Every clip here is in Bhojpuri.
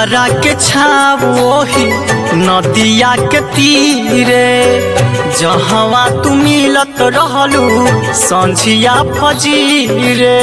पिपरा के छाव ओही नदिया के तीरे जहवा तू मिलत रहलू संझिया फजीरे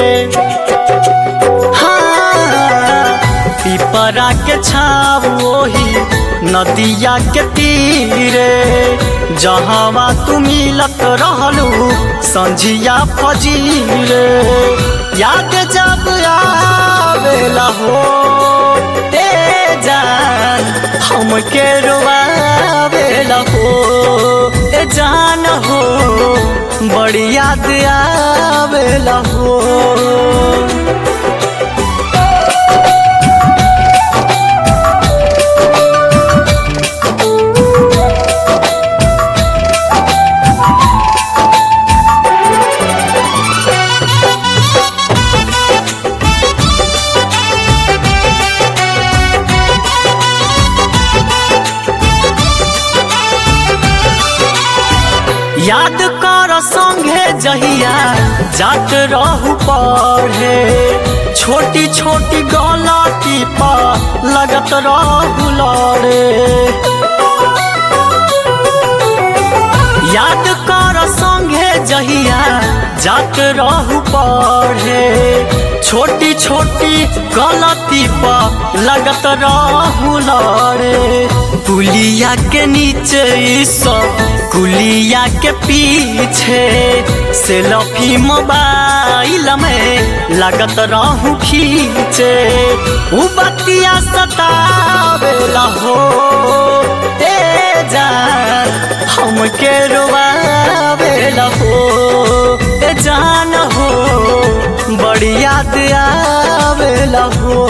हाँ, पिपरा के छाव ओही नदिया के तीरे जहवा तू मिलत रहलू संझिया फजीरे याद जब आवेला हो ए जान हमके रुआवेला हो ए जान हो बड़ी याद आवेला हो याद कर संगे जहिया जात रहू पढ़े छोटी छोटी गलती पर लगत रहू लड़े याद कर संगे जहिया जात रहू पढ़े छोटी छोटी गलती पर लगत रहू लड़े पुलिया के नीचे ई सब कुलिया के पीछे सेल्फी मोबाइल में लगत रहू खींचे उ बतिया सतावेला हो ए जान हमके रुआवेला हो ए जान हो बड़ी याद आवेला हो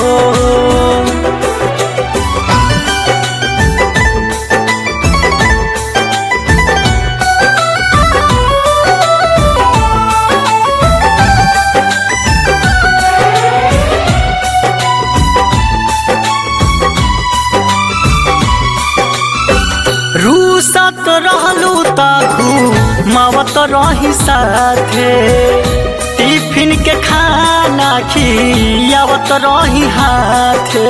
रूसत रहलू ताकू मावत रही साथे टिफिन के खाना खियावत रही हाथे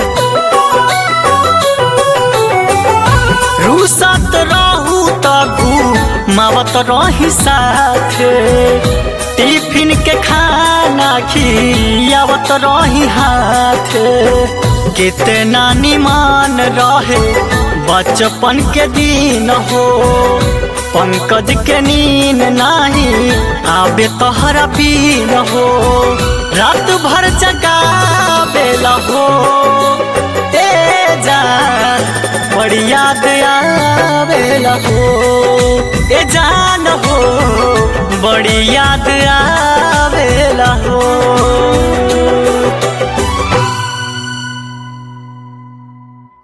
रूसत रहू ताकू मावत रही साथे टिफिन के खाना खियावत रही हाथे कितना निमान रहे बचपन के दिन हो पंकज के नींद नाही आबे तोहरा पीन हो रात भर जगावेला हो ए जान बड़ी याद आवेला हो